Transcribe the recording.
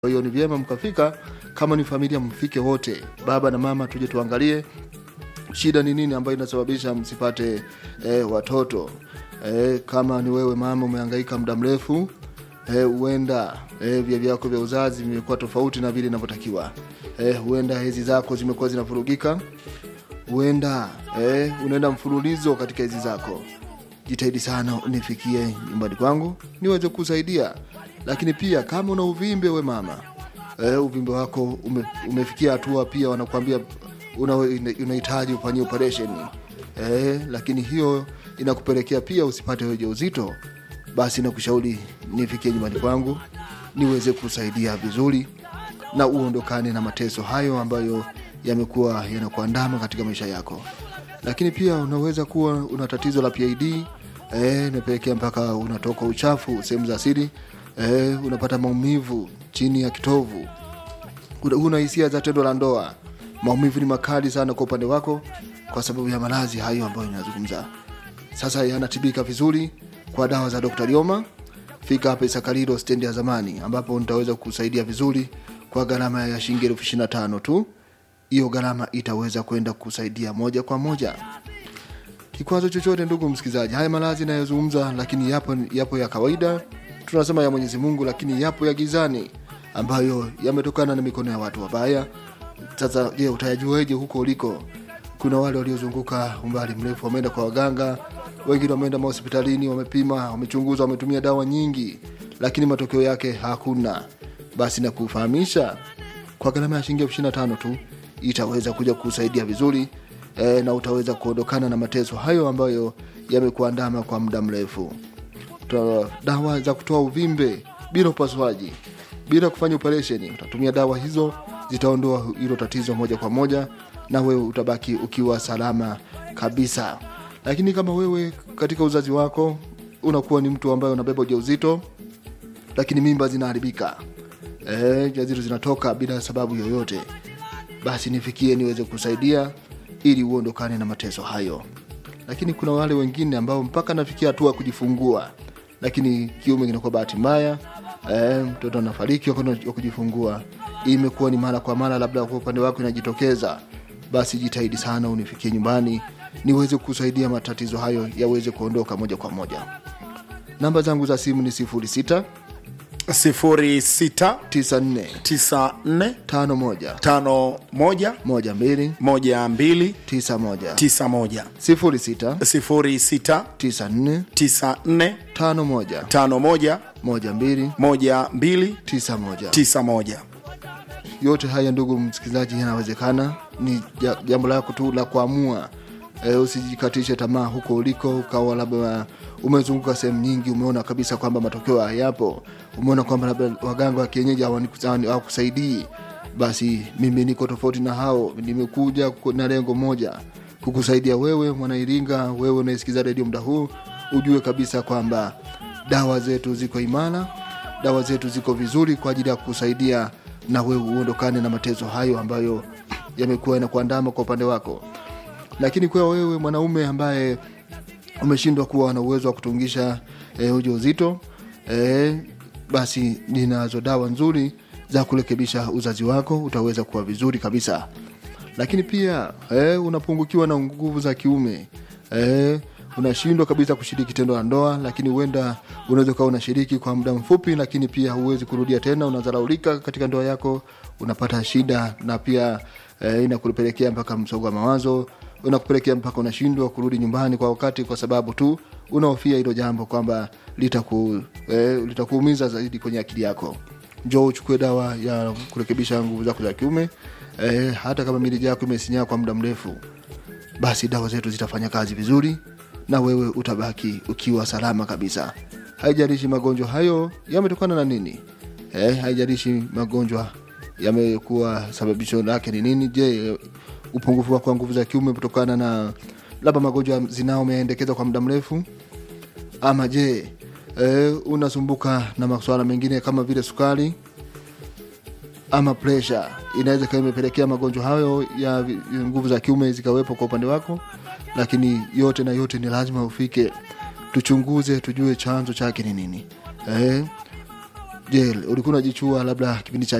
Kwa hiyo ni vyema mkafika, kama ni familia, mfike wote, baba na mama, tuje tuangalie shida ni nini ambayo inasababisha msipate eh, watoto eh, kama ni wewe mama umehangaika muda mrefu huenda eh, eh, vya vyako vya uzazi vimekuwa tofauti na vile inavyotakiwa eh, huenda hezi zako zimekuwa zinavurugika huenda eh, unaenda mfululizo katika hizi zako jitahidi sana unifikie nyumbani kwangu niweze kusaidia lakini pia kama una uvimbe we mama eh, uvimbe wako ume, umefikia hatua pia wanakuambia una- unahitaji ufanyie operation eh, lakini hiyo inakupelekea pia usipate ujauzito basi nakushauri nifikie nyumbani kwangu niweze kusaidia vizuri na uondokane na mateso hayo ambayo yamekuwa yanakuandama katika maisha yako lakini pia unaweza kuwa una tatizo la PID eh, inapelekea mpaka unatoka uchafu sehemu za siri eh, unapata maumivu chini ya kitovu Una- una hisia za tendo la ndoa maumivu ni makali sana kwa upande wako kwa sababu ya maradhi hayo ambayo inazungumza sasa yanatibika vizuri kwa dawa za Dr. Lioma. Fika hapa Isakariro stendi ya zamani, ambapo nitaweza kusaidia vizuri kwa gharama ya shilingi elfu ishirini na tano tu. Hiyo gharama itaweza kwenda kusaidia moja kwa moja. Kikwazo chochote, ndugu msikilizaji, haya maradhi inayozungumza, lakini yapo, yapo ya kawaida, tunasema ya Mwenyezi Mungu, lakini yapo ya gizani ambayo yametokana na mikono ya watu wabaya. Sasa je, utayajuaje huko uliko? Kuna wale waliozunguka umbali mrefu, wameenda kwa waganga, wengine wameenda mahospitalini, wamepima, wamechunguza, wametumia dawa nyingi, lakini matokeo yake hakuna. Basi na kufahamisha kwa gharama ya shilingi elfu ishirini na tano tu itaweza kuja kusaidia vizuri e, na utaweza kuondokana na mateso hayo ambayo yamekuandama kwa muda mrefu. Toa dawa za kutoa uvimbe bila upasuaji, bila kufanya operesheni. Utatumia dawa hizo, zitaondoa hilo tatizo moja kwa moja, na wewe utabaki ukiwa salama kabisa. Lakini kama wewe katika uzazi wako unakuwa ni mtu ambaye unabeba ujauzito, lakini mimba zinaharibika, eh, jazito zinatoka bila sababu yoyote, basi nifikie niweze kusaidia ili uondokane na mateso hayo lakini kuna wale wengine ambao mpaka nafikia hatua ya kujifungua lakini kiume kinakuwa bahati mbaya eh, mtoto anafariki wakati wa kujifungua imekuwa ni mara kwa mara labda kwa upande wako inajitokeza basi jitahidi sana unifikie nyumbani niweze kusaidia matatizo hayo yaweze kuondoka moja kwa moja namba zangu za simu ni 06 06 94 94 51 51 12 12 91 91 06 06 94 94 51 51 12 12 91 91 yote haya ndugu msikilizaji yanawezekana ni ja- jambo lako tu la kuamua e, usijikatishe tamaa huko uliko ukawa labda umezunguka sehemu nyingi umeona kabisa kwamba matokeo hayapo umeona kwamba labda waganga wa kienyeji hawaniku- hawani- hawakusaidii basi mimi niko tofauti na hao nimekuja ku- na lengo moja kukusaidia wewe mwanairinga wewe unaesikiza redio muda huu ujue kabisa kwamba dawa zetu ziko imara dawa zetu ziko vizuri kwa ajili ya kusaidia na wewe uondokane na mateso hayo ambayo yamekuwa yanakuandama kwa upande wako lakini kwa wewe mwanaume ambaye umeshindwa kuwa na uwezo wa kutungisha e, ujauzito e, basi ninazo dawa nzuri za kurekebisha uzazi wako utaweza kuwa vizuri kabisa lakini pia e, unapungukiwa na nguvu za kiume e, unashindwa kabisa kushiriki tendo la ndoa lakini huenda unaweza ukawa unashiriki kwa muda mfupi lakini pia huwezi kurudia tena unadharaulika katika ndoa yako unapata shida na pia e, inakupelekea mpaka msongo wa mawazo unakupelekea mpaka unashindwa kurudi nyumbani kwa wakati kwa sababu tu unahofia hilo jambo kwamba litaku, e, litakuumiza zaidi kwenye akili yako njoo uchukue dawa ya kurekebisha nguvu zako za kiume e, hata kama miliji yako imesinyaa kwa muda mrefu basi dawa zetu zitafanya kazi vizuri na wewe utabaki ukiwa salama kabisa haijalishi magonjwa hayo yametokana na nini eh, haijalishi magonjwa yamekuwa sababisho lake ni nini je upungufu wako wa nguvu za kiume kutokana na labda magonjwa ya zinao umeendekeza kwa muda mrefu ama je eh, unasumbuka na masuala mengine kama vile sukari ama presha inaweza ikawa imepelekea magonjwa hayo ya vi- ya nguvu za kiume zikawepo kwa upande wako lakini yote na yote ni lazima ufike tuchunguze tujue chanzo chake ni nini eh, je ulikuwa unajichua labda kipindi cha